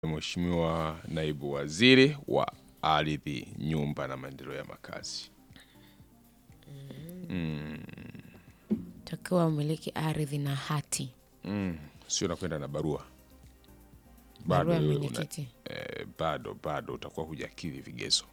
Mheshimiwa Naibu Waziri wa Ardhi, Nyumba na Maendeleo ya Makazi. takiwa umiliki ardhi na hati Mm, sio nakwenda na barua barua ya wewe una- mwenyekiti eh, bado bado utakuwa hujakidhi vigezo,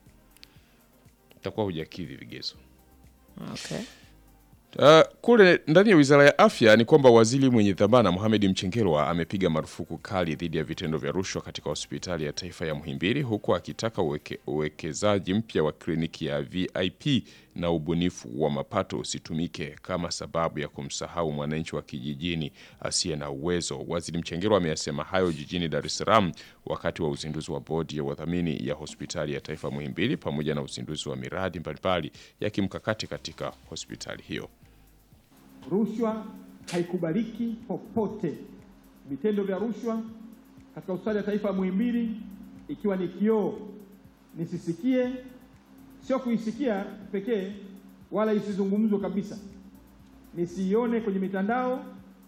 utakuwa hujakidhi vigezo. okay. Uh, kule ndani ya Wizara ya Afya ni kwamba waziri mwenye dhamana Mohamed Mchengerwa amepiga marufuku kali dhidi ya vitendo vya rushwa katika hospitali ya taifa ya Muhimbili huku akitaka uweke, uwekezaji mpya wa kliniki ya VIP na ubunifu wa mapato usitumike kama sababu ya kumsahau mwananchi wa kijijini asiye na uwezo. Waziri Mchengerwa ameyasema hayo jijini Dar es Salaam wakati wa uzinduzi wa bodi ya wadhamini ya hospitali ya taifa Muhimbili pamoja na uzinduzi wa miradi mbalimbali ya kimkakati katika hospitali hiyo. Rushwa haikubaliki popote. Vitendo vya rushwa katika hospitali ya taifa ya Muhimbili ikiwa ni kioo, nisisikie, sio kuisikia pekee, wala isizungumzwe kabisa, nisiione kwenye mitandao,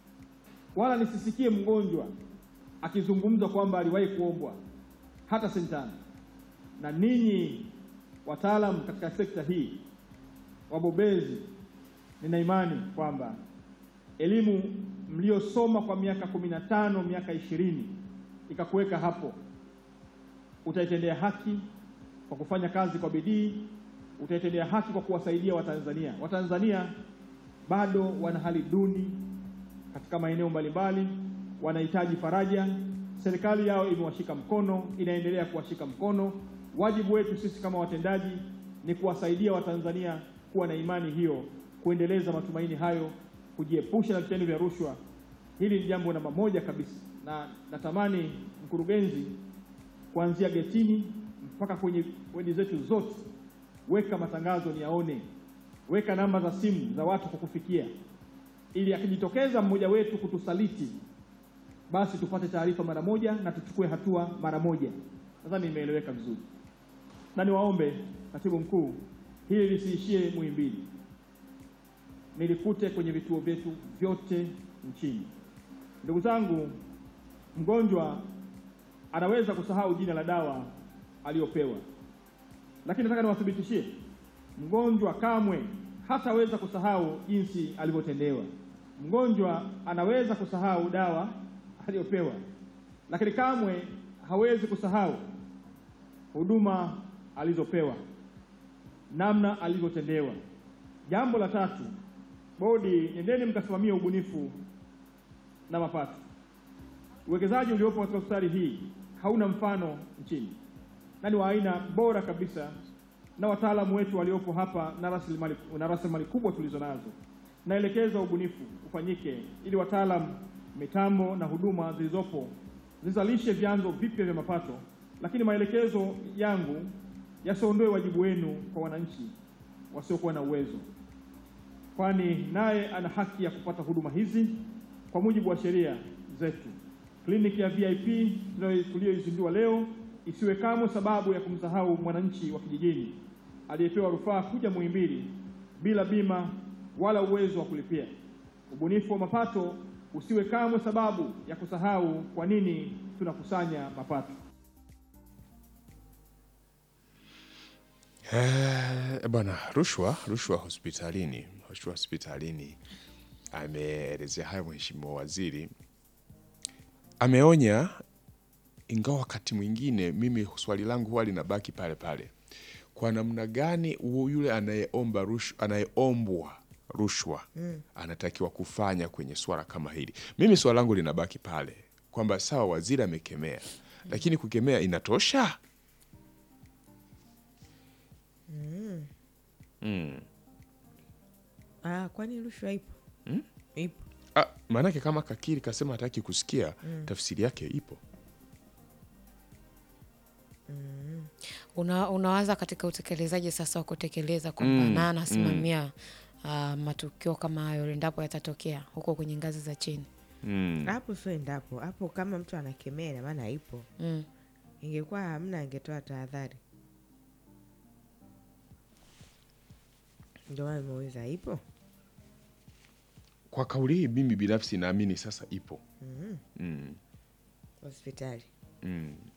wala nisisikie mgonjwa akizungumza kwamba aliwahi kuombwa hata sentano. Na ninyi wataalamu katika sekta hii, wabobezi nina imani kwamba elimu mliosoma kwa miaka kumi na tano miaka ishirini ikakuweka hapo, utaitendea haki kwa kufanya kazi kwa bidii, utaitendea haki kwa kuwasaidia Watanzania. Watanzania bado wana hali duni katika maeneo mbalimbali, wanahitaji faraja. Serikali yao imewashika mkono, inaendelea kuwashika mkono. Wajibu wetu sisi kama watendaji ni kuwasaidia Watanzania kuwa na imani hiyo, kuendeleza matumaini hayo, kujiepusha na vitendo vya rushwa. Hili ni jambo namba moja kabisa, na natamani mkurugenzi, kuanzia getini mpaka kwenye wedi zetu zote, weka matangazo niyaone, weka namba za simu za watu kukufikia, ili akijitokeza mmoja wetu kutusaliti, basi tupate taarifa mara moja na tuchukue hatua mara moja. Nadhani imeeleweka vizuri, na niwaombe katibu mkuu, hili lisiishie Muhimbili, nilikute kwenye vituo vyetu vyote nchini. Ndugu zangu, mgonjwa anaweza kusahau jina la dawa aliyopewa, lakini nataka niwathibitishie, mgonjwa kamwe hataweza kusahau jinsi alivyotendewa. Mgonjwa anaweza kusahau dawa aliyopewa, lakini kamwe hawezi kusahau huduma alizopewa, namna alivyotendewa. Jambo la tatu, bodi, nendeni mkasimamia ubunifu na mapato. Uwekezaji uliopo katika hospitali hii hauna mfano nchini na ni wa aina bora kabisa, na wataalamu wetu waliopo hapa na rasilimali na rasilimali kubwa tulizo nazo. Naelekeza ubunifu ufanyike ili wataalamu, mitambo na huduma zilizopo zizalishe vyanzo vipya vya mapato, lakini maelekezo yangu yasiondoe wajibu wenu kwa wananchi wasiokuwa na uwezo, kwani naye ana haki ya kupata huduma hizi kwa mujibu wa sheria zetu. Kliniki ya VIP tuliyoizindua leo isiwe kamwe sababu ya kumsahau mwananchi wa kijijini aliyepewa rufaa kuja Muhimbili bila bima wala uwezo wa kulipia. Ubunifu wa mapato usiwe kamwe sababu ya kusahau kwa nini tunakusanya mapato. Eh, bwana, rushwa rushwa hospitalini, rushwa hospitalini. Ameelezea hayo mheshimiwa waziri, ameonya, ingawa wakati mwingine mimi swali langu huwa linabaki pale pale, kwa namna gani u- yule anayeomba rushwa, anayeombwa rushwa anatakiwa kufanya kwenye swala kama hili? Mimi swala langu linabaki pale kwamba sawa, waziri amekemea, lakini kukemea inatosha? Ah, kwani rushwa ipo? Ipo. Ah, maanake kama kakiri kasema hataki kusikia tafsiri yake ipo. Una, unawaza katika utekelezaji sasa wa kutekeleza kwamba Mm, na anasimamia ah, matukio kama hayo endapo yatatokea huko kwenye ngazi za chini Mm. Hapo sio endapo. Hapo kama mtu anakemea ina maana ipo. mm. Ingekuwa hamna angetoa tahadhari. Ndio maana nimeuliza ipo. Kwa kauli hii mimi binafsi naamini sasa ipo. Mm. Mm. Hospitali. Mm.